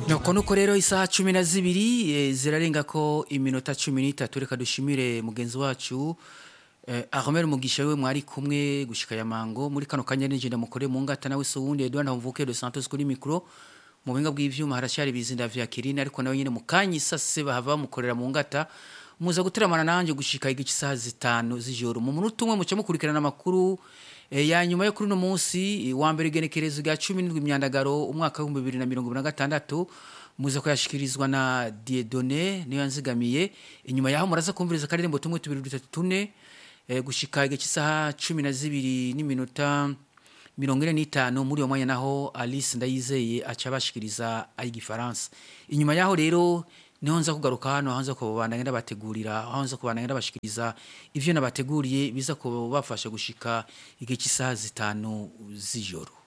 nuko nuko rero isaha cumi na zibiri eh, zirarenga ko iminota cumi n'itatu reka dushimire mugenzi wacu eh, Ahmed Mugisha we mwari kumwe gushika ya mango muri kano kanya nije ndamukore mu ngata nawe so wundi Edouard Ntamvuke de Santos kuri micro mu buhinga bw'ivyuma harashari bizinda vya Kirina ariko nawe nyine mukanyi sase bahava mukorera mu ngata muza guteramana nanje gushika igice isaha zitanu z'ijoro mu munota umwe muce mukurikirana amakuru E, ya nyuma yo kuri uno munsi wa mbere igenekerezo rya cumi n'indwi imyandagaro umwaka w'ibihumbi bibiri na mirongo ibiri na gatandatu muza kuyashikirizwa na Dieudonné niyo yanzigamiye inyuma yaho muraza kumviriza akaririmbo tumwe tubiri dutatu tune e, gushika igihe cy'isaha cumi na zibiri n'iminota mirongo ine n'itanu muri uwo mwanya naho Alice Ndayizeye aca abashikiriza ay'igifaransa inyuma yaho rero niho nza kugaruka hano aho nza kubandanya ndabategurira aho nza kubandanya ndabashikiriza ivyo nabateguriye biza kubafasha gushika igihe cy'isaha zitanu z'ijoro